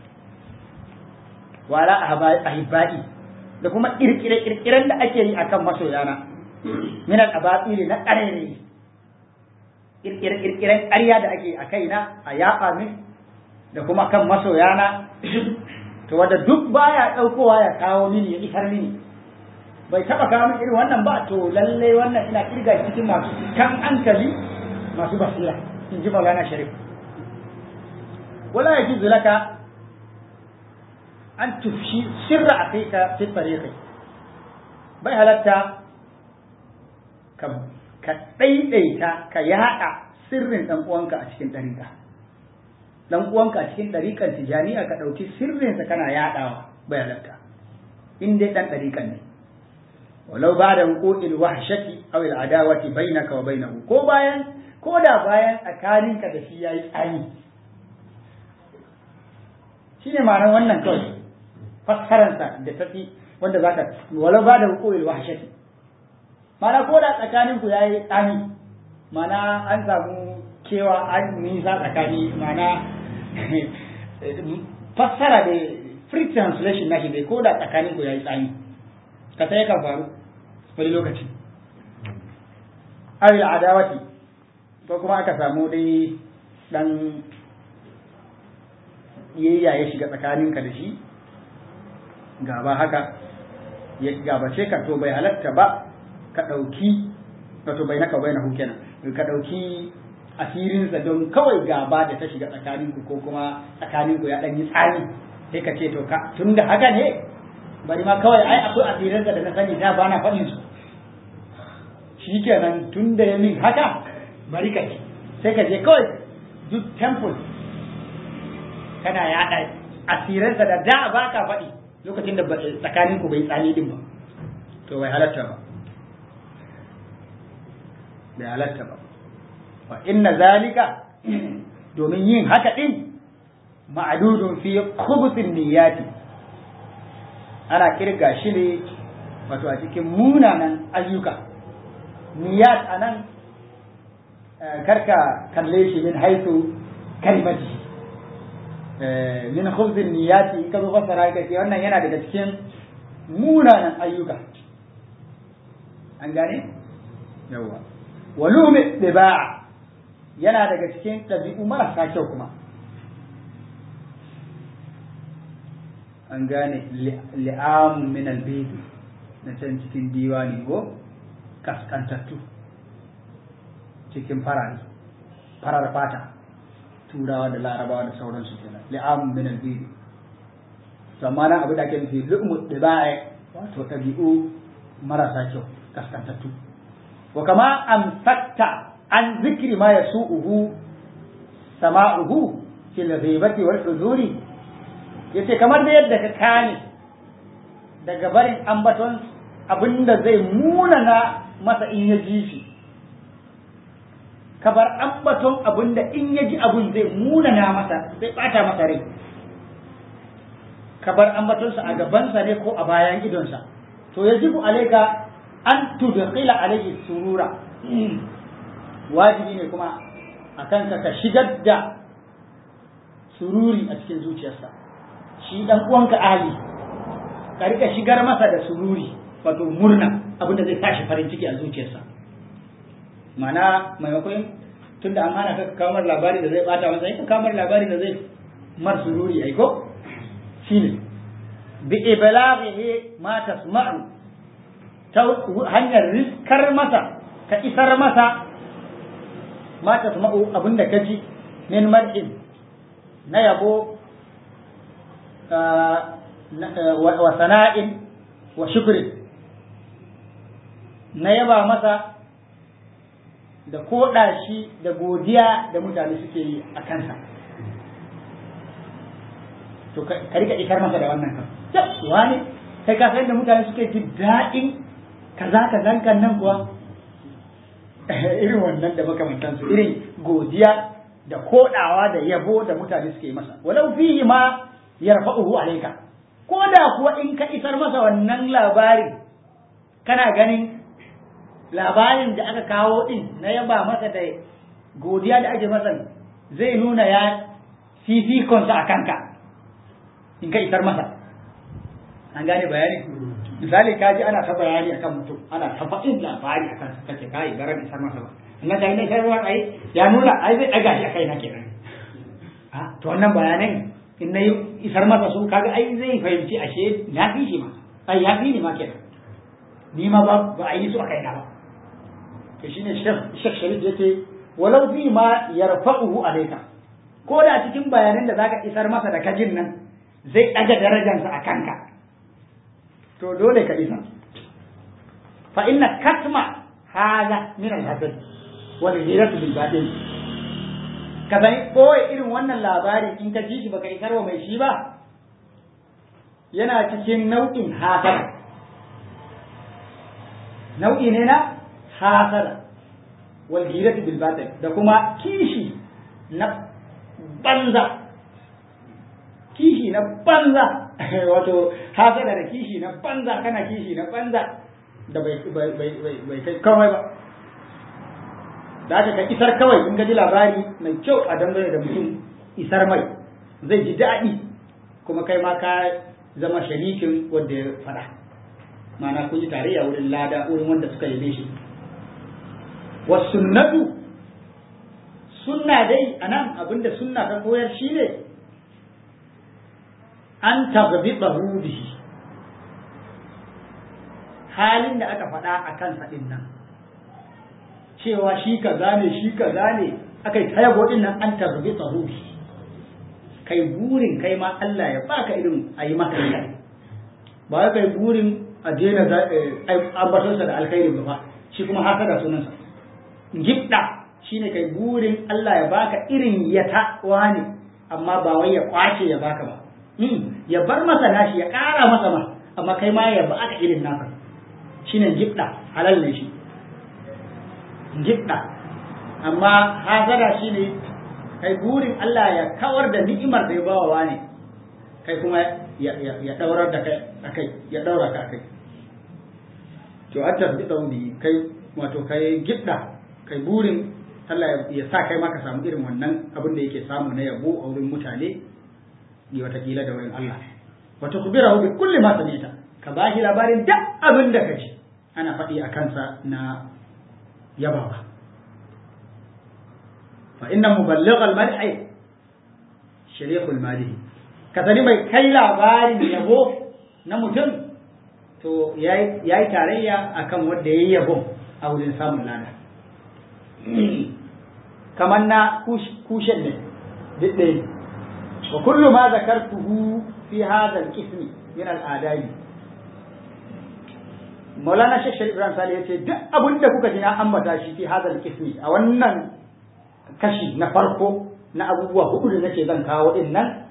wala ahibba'i da kuma kirkire-kirkiren da ake yi akan masoyana min al-abatili na ƙarere kirkire-kirkiren ƙarya da ake a kaina a yaɓa min da kuma kan masoyana to wanda duk baya ɗaukowa ya kawo mini ya isar mini bai taba kawo min irin wannan ba to lalle wannan ina kirga cikin masu kan hankali masu basira in ji Maulana Sharif wala yajuzu laka an tufshi sirra akhika fi tariqi bai halatta ka ka daidaita ka yada sirrin dan uwanka a cikin dariƙa dan uwanka a cikin dariƙan tijaniya ka dauki sirrinsa kana yadawa bai halatta in dai dan dariƙan ne walau ba da hukukil wahshati aw al adawati bainaka wa bainahu ko bayan ko da bayan tsakaninka da shi yayi tsani shine ma'anar wannan kawai fassaransa da tafi wanda zaka walau ba da hukukil wahshati ma'ana ko da tsakaninku yayi tsani ma'ana an samu kewa an nisa tsakani ma'ana fassara da free translation nashi dai ko da tsakaninku yayi tsani ka sai kan faru wani lokaci awil adawati ko kuma aka samu dai dan yayya ya shiga tsakaninka da shi gaba haka ya gabace ka to bai halatta ba ka ɗauki wato bai naka bai na kenan ka ɗauki asirinsa don kawai gaba da ta shiga tsakaninku ko kuma tsakaninku ya ɗan yi tsani sai ka ce to ka tun da haka ne bari ma kawai ai akwai asirinsa da na sani da ba na faɗin su shi kenan tun da ya min haka bari ka ce sai ka je kawai duk temple kana yaɗa asirinsa da da ba ka faɗi lokacin da tsakaninku bai tsani din ba to bai halatta ba bai halatta ba wa inna zalika domin yin haka din ma'adudun fi khubuthin niyyati ana kirga shi ne wato a cikin munanan ayyuka niyyat anan karka kalle shi min haitu kalimati min khubuthin niyyati ka zo fasara ka ce wannan yana daga cikin munanan ayyuka an gane yawa walumi diba'a yana daga cikin ɗabi'u marasa kyau kuma an gane li'amun min albedu na can cikin diwani ko kaskantattu cikin farari farar fata turawa da larabawa da sauransu kenan li'amun min albedu amma nan abu da ake nufi lu'mu diba'a wato ɗabi'u marasa kyau kaskantattu wa kama amsakta an zikri ma yasu'uhu sama'uhu fil ghibati wal huzuri yace kamar da yadda ka kane daga barin ambaton abinda zai munana masa in ya ji shi ka bar ambaton abinda in ya ji abun zai munana masa zai bata masa rai ka bar ambatonsa a gabansa ne ko a bayan idonsa to yajibu alaika an tudkhila alayhi surura wajibi ne kuma a kanka ka shigar da sururi a cikin zuciyarsa shi dan uwanka ahli ka rika shigar masa da sururi wato murna abinda zai tashi farin ciki a zuciyarsa mana maimakon tunda an hana ka kamar labari da zai bata masa ka kamar labari da zai mar sururi ai ko shine bi iblaghihi ma tasma'u ta hanyar riskar masa ka isar masa ma tasma'u abinda ka ji min mar'in na yabo wa sana'in wa shukri na yaba masa da koɗa shi da godiya da mutane suke yi a kansa to ka rika isar masa da wannan kan wani kai ka san da mutane suke jin daɗin kaza kazan kan nan kuwa irin wannan da makamantansu irin godiya da koɗawa da yabo da mutane suke masa walau fihi ma yarfa'uhu alayka ko da kuwa in ka isar masa wannan labarin kana ganin labarin da aka kawo din na yaba masa da godiya da ake masa zai nuna ya fifikonsa a kanka in ka isar masa an gane bayani misali ka ji ana ta bayani akan mutum ana ta faɗin labari akan sa kace kai garan isar masa ba amma da ne sai ruwan ai ya nuna ai zai daga shi akai na kenan a to wannan bayanan in na isar masa su kaga ai zai fahimci ashe na fi shi ma ai ya fi ni ma kenan ni ma ba ba a yi su a kai na ba to shine shek sharif yace walau fi ma yarfa'uhu alayka ko da cikin bayanan da zaka isar masa da kajin nan zai daga darajarsa a kanka to dole ka isa fa inna katma hada min al-hasad wal ghiratu bil batil ka sani koyi irin wannan labari in ka ji shi baka isar wa mai shi ba yana cikin nau'in hasada nau'i ne na hasada wal ghiratu bil batil da kuma kishi na banza kishi na banza wato hasada da kishi na banza kana kishi na banza da bai bai bai bai kai kawai ba da aka ka isar kawai in ka ji labari mai kyau a dangane da mutum isar mai zai ji daɗi kuma kai ma ka zama sharikin wanda ya faɗa ma'ana kun yi tarayya wurin lada wurin wanda suka yabe shi wasunnatu sunna dai anan abinda sunna ta koyar shi ne an taghbidahu bihi halin da aka faɗa a kansa ɗin nan cewa shi kaza ne shi kaza ne aka yi tayabo ɗin nan an taghbidahu bihi kai burin kai ma Allah ya baka irin a yi maka kai ba kai burin a daina ambatonsa da alkhairi ba shi kuma haka da sunansa gibda shine kai burin Allah ya baka irin ya tawa ne amma ba wai ya kwace ya baka ba ya bar masa nashi ya ƙara masa ma amma kai ma ya baka irin naka shine gibda halal ne shi gibda amma hazara shine kai burin Allah ya kawar da ni'imar da ya bawa wani kai kuma ya ya daurar da kai akai ya daura ka akai to a tafi tsauni kai wato kai gibda kai burin Allah ya sa kai ma ka samu irin wannan abin da yake samu na yabo a wurin mutane ne watakila da wurin Allah wata kubira bi kulli ma samita ka ba shi labarin duk abin da ka ji ana faɗi a kansa na yabawa fa inna muballigh al-madhi sharikhul madihi ka sani mai kai labarin yabo na mutum to yayi yayi tarayya akan wanda yayi yabo a wurin samun lada kamar na kushen ne duk ɗaya wa kullu ma zakartuhu fi hadha al-qismi min al-adabi Maulana Sheikh Sharif Ibrahim Sale yace duk abin da kuka ji na ambata shi fi hadha al-qismi a wannan kashi na farko na abubuwa hudu da nake zan kawo din nan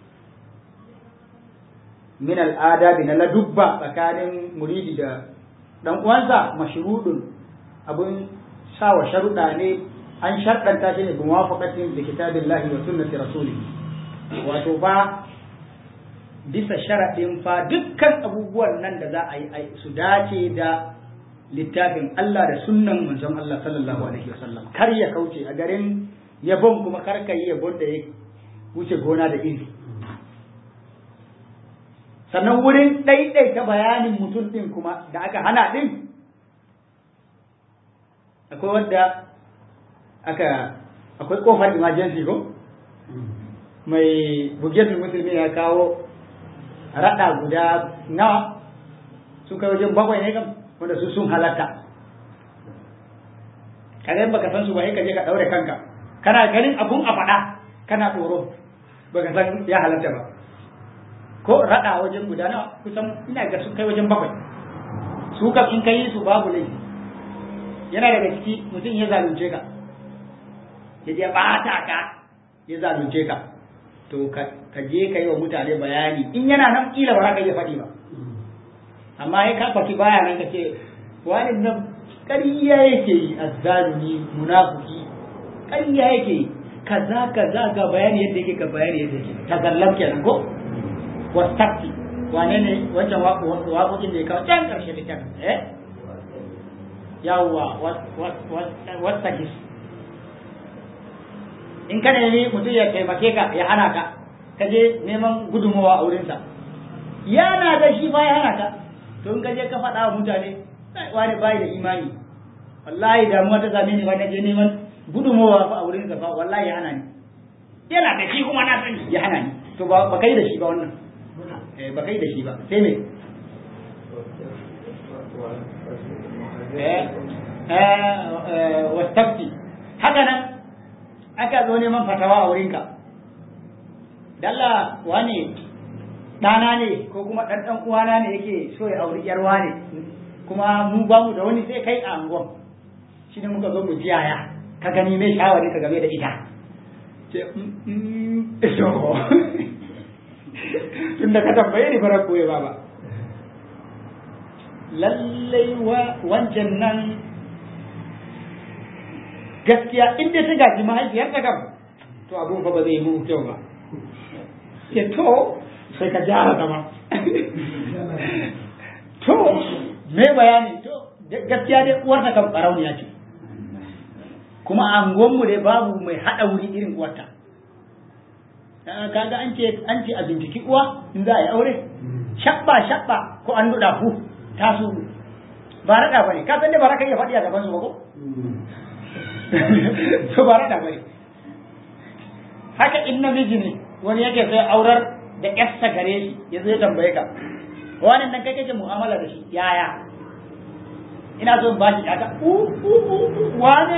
min al-adabi na ladubba tsakanin muridi da dan uwansa mashrudun abun sawa sharuɗa ne an sharɗanta shi ne bi muwafaqatin da kitabillahi wa sunnati rasulih wato fa bisa sharaɗin fa dukkan abubuwan nan da za a yi su dace da littafin Allah da sunnan manzon Allah sallallahu alaihi wasallam kar ya kauce a garin yabon kuma kar ka yi yabon da ya wuce gona da iri sannan wurin ɗaiɗaita bayanin mutum ɗin kuma da aka hana ɗin akwai wadda aka akwai ƙofar emergency ko mai bugetul musulmi ya kawo raɗa guda nawa sun kai wajen bakwai ne kam wanda su sun halatta kaga baka san su ba ka je ka ɗaure kanka kana ganin abun a faɗa kana tsoro baka san ya halatta ba ko raɗa wajen guda nawa kusan ina ga sun kai wajen bakwai su kam in kai su babu laifi yana daga ciki mutum ya zalunce ka ya je ɓata ka ya zalunce ka to ka je ka yi wa mutane bayani in yana nan kila ba za ka iya faɗi ba amma ya ka faɗi baya nan ka ce wani nan ƙarya yake yi azzalumi munafuki ƙarya yake yi kaza kaza ga bayani yadda yake ga bayani yadda yake tazallam kenan ko wastaqti wane ne wancan waƙoƙin da ya kawo can ƙarshe littafin eh yawwa wastaqis in ka nemi mutum ya taimake ka ya hana ka ka je neman gudunmawa a wurinsa yana da shi ba ya hana ka to in ka je ka faɗa wa mutane wani bai da imani wallahi damuwa ta same ni ba na je neman gudunmawa fa a wurinsa fa wallahi ya hana ni yana da shi kuma na sani ya hana ni to ba kai da shi ba wannan eh ba kai da shi ba sai me eh eh wastafti haka nan aka zo neman fatawa a wurinka dalla wane ɗana ne ko kuma ɗan ɗan uwana ne yake so ya auri ƴar wane kuma mu ba mu da wani sai kai a angon shi ne muka zo mu ji yaya ka gani mai shawari ka game da ita ce so tun da ka tambaye ni fara koye ba ba lallai wancan nan gaskiya in dai ta gaji mahaifiyarta kam to abun fa ba zai yi kyau ba ya to sai ka gyara zama to me bayani to gaskiya dai uwarta kan barauniya ce kuma a angonmu dai babu mai haɗa wuri irin uwarta kaga an ce an ce a binciki uwa in za a yi aure shabba shabba ko an nuɗa fu ta su ba raɗa ba ne ka san dai ba za ka iya faɗi a gaban su ba ko to ba raɗa ba ne haka in namiji ne wani yake sai aurar da ƴarsa gare shi ya zo ya tambaye ka wani nan kai kake mu'amala da shi yaya ina so in bashi aka u u u wani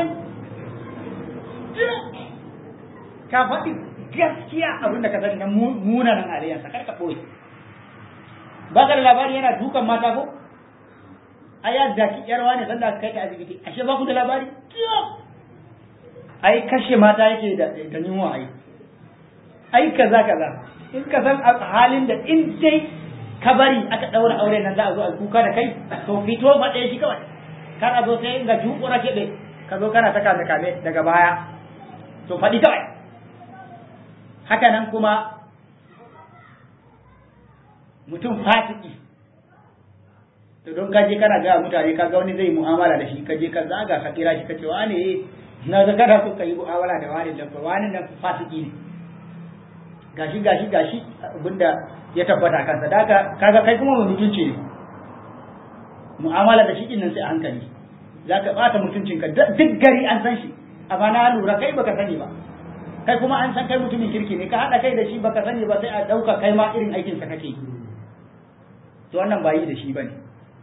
ka faɗi gaskiya abin da ka sani na munanan aliyansa kar ka ɓoye ba ka da labari yana dukan mata ko a ya zaki yar wani sanda aka kai ta asibiti ashe ba ku da labari ai kashe mata yake da da yunwa ai ai kaza kaza in ka san halin da in dai ka bari aka daura aure nan za a zo a kuka da kai to fito faɗe shi kawai kar a zo sai ga jukura keɓe ka zo kana ta kame kame daga baya to faɗi kawai haka nan kuma mutum fasiki to don ka je kana ga mutane ka ga wani zai mu'amala da shi ka je ka zaga ka kira shi ka ce wane na ga kada ku yi mu'amala da wani da wani nan fasiki ne gashi gashi gashi abinda ya tabbata kansa da kaga kai kuma mai mutunci ne mu'amala da shi din nan sai a hankali zaka bata mutuncinka duk gari an san shi amma na lura kai baka sani ba kai kuma an san kai mutumin kirki ne ka haɗa kai da shi baka sani ba sai a ɗauka kai ma irin aikinsa kake yi to wannan ba yi da shi bane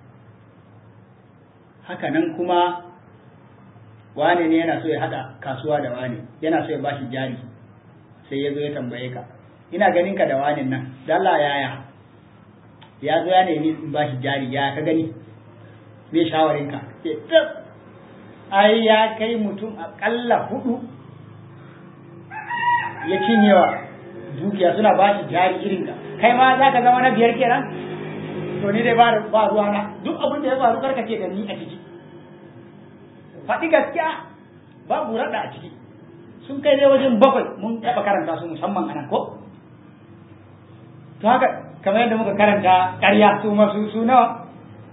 haka nan kuma wane ne yana so ya haɗa kasuwa da wane yana so ya bashi jari sai ya zo ya tambaye ka ina ganin ka da wane nan dalla yaya ya zo ya nemi in bashi jari ya ka gani me shawarin ka ai ya kai mutum akalla hudu ya cinyewa dukiya suna ba shi jari irin ka kai ma za ka zama na biyar kenan to ni dai ba ba ruwa na duk abin da ya faru karka ce da ni a ciki faɗi gaskiya babu raɗa a ciki sun kai dai wajen bakwai mun taɓa karanta su musamman anan ko to haka kamar yadda muka karanta ƙarya su masu su nawa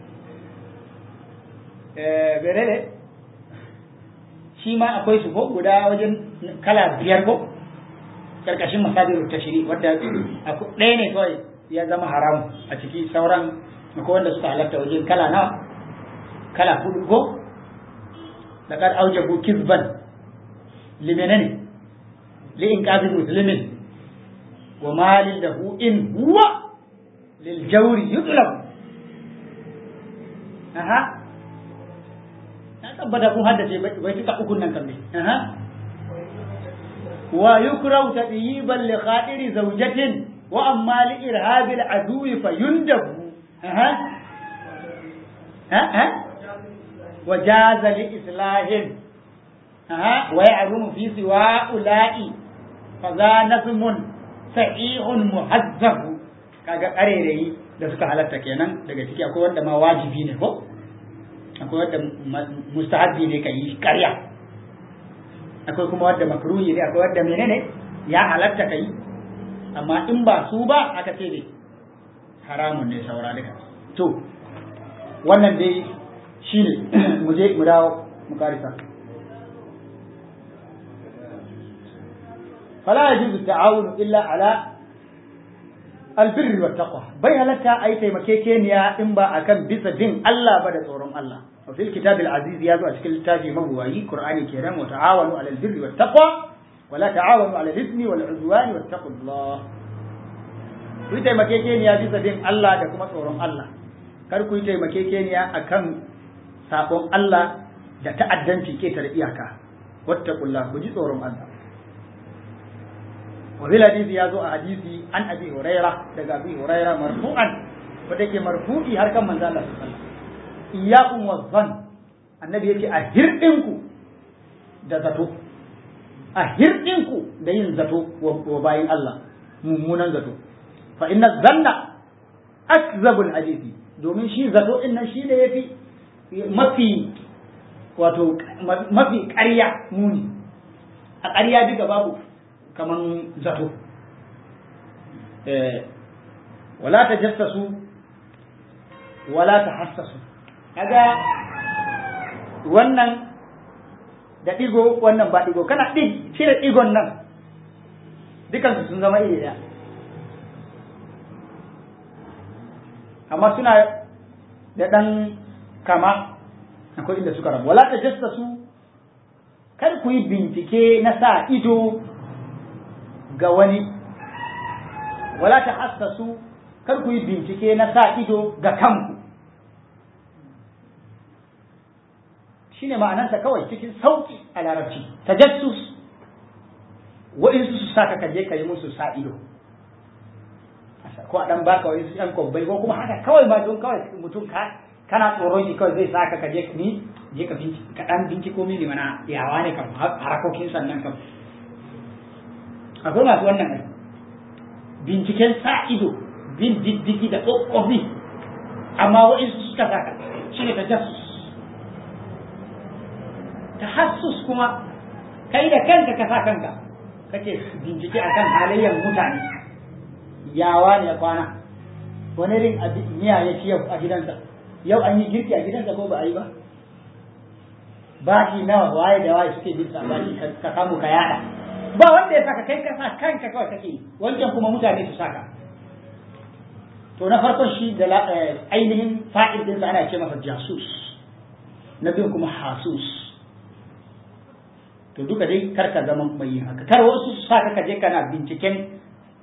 eh berele shi ma akwai su ko guda wajen kala biyar ko karkashin masadirul tashri wadda ɗaya ne kawai ya zama haram a ciki sauran akwai wanda suka halatta wajen kala nawa kala hudu ko laqad aujabu kizban limenene li inqazi muslimin wa malin lahu in huwa lil jawri yutlab aha na tabbata kun haddace bai tuka ukun nan kan aha wa yukrahu tadyiban li khatiri zawjatin wa amma li irhabil aduwi fayundabu aha ha ha وجاز لإصلاح أها ويعلم في سواء أولئي فذا نظم صحيح مهذب kaga ƙarerayi da suka halatta kenan daga ciki akwai wanda ma wajibi ne ko akwai wanda mustahabbi ne ka yi ƙarya akwai kuma wanda makruhi ne akwai wanda menene ya halatta ka yi amma in ba su ba aka ce ne haramun ne saura duka to wannan dai shi ne mu je mu dawo mu karisa fala yajuzu ta'awun illa ala albirri wa taqwa bai halatta ai taimakekeniya in ba akan bisa bin Allah ba da tsoron Allah wa fil kitabil aziz ya zo a cikin littafi mabuwayi qur'ani kenan wa ta'awanu ala albirri wa taqwa wa la ta'awanu ala al-ithmi wal 'udwani wa taqullah ku taimakekeniya bisa bin Allah da kuma tsoron Allah kar ku yi taimakekeniya akan sabon Allah da ta'addanci ketare iyaka wattaqullah ku ji tsoron Allah wa bil hadisi ya zo a hadisi an abi huraira daga abi huraira marfu'an wanda yake marfu'i har kan manzo Allah sallallahu alaihi wasallam iyyakum wazzan annabi yake a hirdinku da zato a hirdinku da yin zato wa bayin Allah mummunan zato fa inna zanna akzabul hadisi domin shi zato din nan shi ne yafi mafi wato mafi ƙarya muni a ƙarya duka babu kaman zato wala ta jassasu wala ta hassasu kaga wannan da ɗigo wannan ba ɗigo kana ɗig cire ɗigon nan dukansu sun zama iri ɗaya amma suna da ɗan kama akwai inda suka rabu wala ta jasta su kar ku yi bincike na sa ido ga wani wala ta hassa su kar ku yi bincike na sa ido ga kanku shine ma'anarsa kawai cikin sauki a larabci tajassus wa'insu su saka kaje ka yi musu sa ido ko a dan baka wani su yan kwabbai ko kuma haka kawai ma don kawai mutum ka kana tsoron shi kawai zai saka ka je ni je ka binci ka dan binciko mini mana yawa ne kam harakokin sannan kam akwai masu wannan ne binciken sa ido bin diddigi da tsofaffi amma wa'insu suka saka shi ne tajassus tahassus kuma kai da kanka ka sa kanka kake bincike akan halayyar mutane yawa ne kwana wani rin miya ya ci yau a gidansa yau an yi girki a gidansa ko ba a yi ba baki nawa waye da waye suke bin baki ka samu ka yada ba wanda ya saka kai ka sa kanka kawai kake yi wancan kuma mutane su saka to na farkon shi da ainihin fa'il dinsa ana ce masa jasus na biyun kuma hasus to duka dai kar ka zama mai yin haka kar wasu su saka ka je kana binciken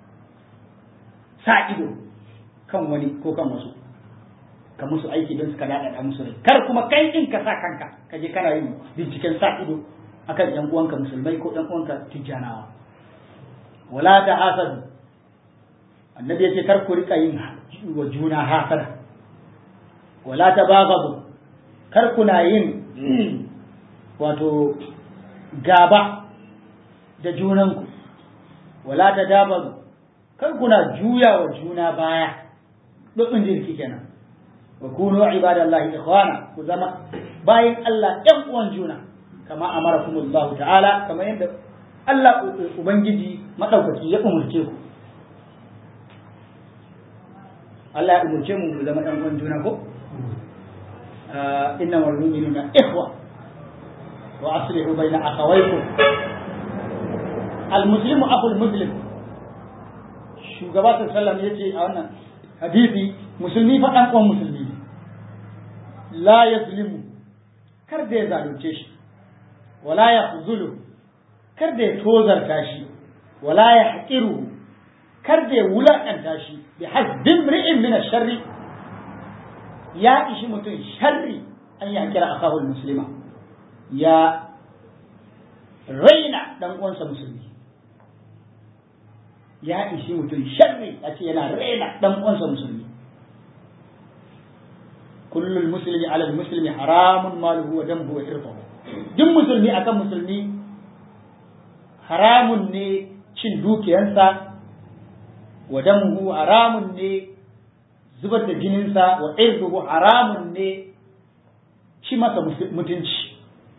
sa ido kan wani ko kan wasu ka musu aiki don suka daɗaɗa musu rai kar kuma kai din ka sa kanka ka je kana yin binciken sa ido akan yan uwanka musulmai ko yan uwanka tijjanawa wala ta hasadu annabi yace kar ku rika yin wa juna hasada wala ta baghadu kar kuna yin wato gaba da junanku wala ta dabaru kar kuna juya wa juna baya dukkan jirki kenan wa kunu ibadallahi ikhwana ku zama bayan Allah ɗan uwan juna kama amarakumullahu ta'ala kama yadda Allah ubangiji madaukaki ya umurce ku Allah ya umurce mu mu zama ɗan uwan juna ko inna wal mu'minuna ikhwa wa aslihu bayna akhawaykum al muslimu akhul muslim shugaba sallallahu ya ce a wannan hadisi musulmi fa dan uwan musulmi ne la yazlimu kar da ya zalunce shi wala ya khuzulu kar da ya tozarta shi wala ya haqiru kar da ya wulakanta shi bi hasbin ri'in min sharri ya ishi mutum sharri an ya kira akahul muslima ya raina dan uwansa musulmi ya ishi mutum sharri a ce yana raina dan uwansa musulmi kullul muslimi ala muslimi haramun maluhu wa damuhu wa irfahu duk musulmi akan musulmi haramun ne cin dukiyansa wa damuhu haramun ne zubar da jininsa wa irduhu haramun ne shi masa mutunci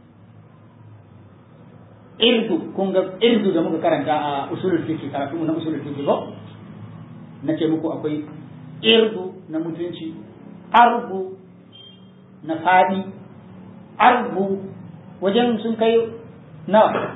irdu kun ga irdu da muka karanta a usulul fiqh karatu na usulul fiqh ko nace muku akwai irdu na mutunci arbu na fadi arbu wajen sun kai nawa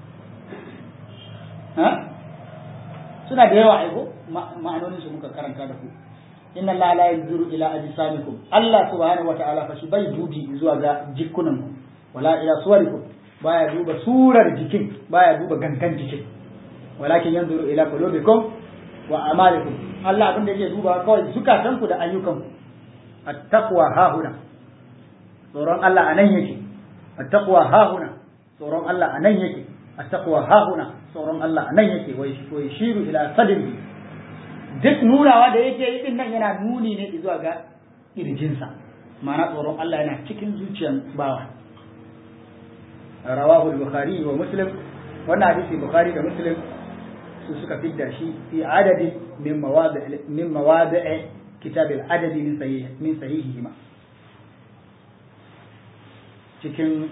ha suna da yawa aiko ma'anonin su muka karanta da ku inna Allah la yanzuru ila ajsamikum Allah subhanahu wata'ala fa shi bai dubi zuwa ga jikunan ku wala ila suwarikum baya duba surar jikin baya duba gangan jikin walakin yanzuru ila qulubikum wa amalikum Allah abin da yake duba kawai zukatan ku da ayyukan ku at-taqwa hahuna tsoron Allah anan yake at-taqwa hahuna tsoron Allah anan yake at-taqwa hahuna tsoron Allah anan yake wai shiru ila sadri duk nunawa da yake yi din nan yana nuni ne zuwa ga kirjinsa ma'ana tsoron Allah yana cikin zuciyar bawa rawahu al-bukhari wa muslim wannan hadisi bukhari da muslim su suka fidda shi fi adadin min mawadi min mawadi kitab al-adadi min sahih min sahihihima cikin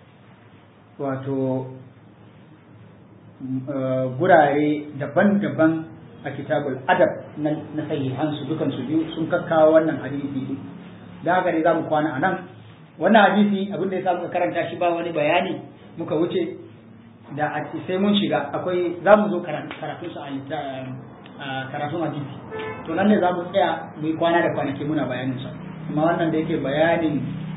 wato gurare daban-daban a kitabul adab na sahihansu dukansu biyu sun kakkawo wannan hadisi da haka ne za mu kwana a nan wannan hadisi abin da ya sa muka karanta shi ba wani bayani muka wuce da a sai mun shiga akwai za mu zo karatun su a karatun hadisi to nan ne za mu tsaya mu yi kwana da kwanaki muna bayanin sa amma wannan da yake bayanin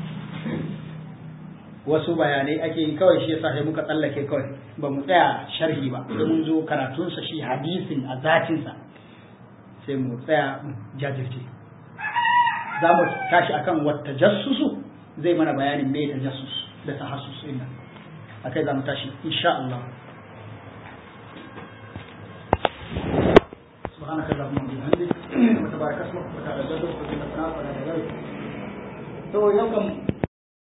wasu bayanai ake yi kawai shi yasa sai muka tsallake kawai ba mu tsaya sharhi ba sai mun zo karatunsa shi hadisin a zatinsa sai mu tsaya jajirce za mu tashi akan wata jassusu zai mana bayanin me ta jassus da tahassus din nan akai za mu tashi insha Allah سبحانك اللهم وبحمدك وتبارك اسمك وتعالى جدك وتعالى ثناك ولا إله إلا أنت. تو يوم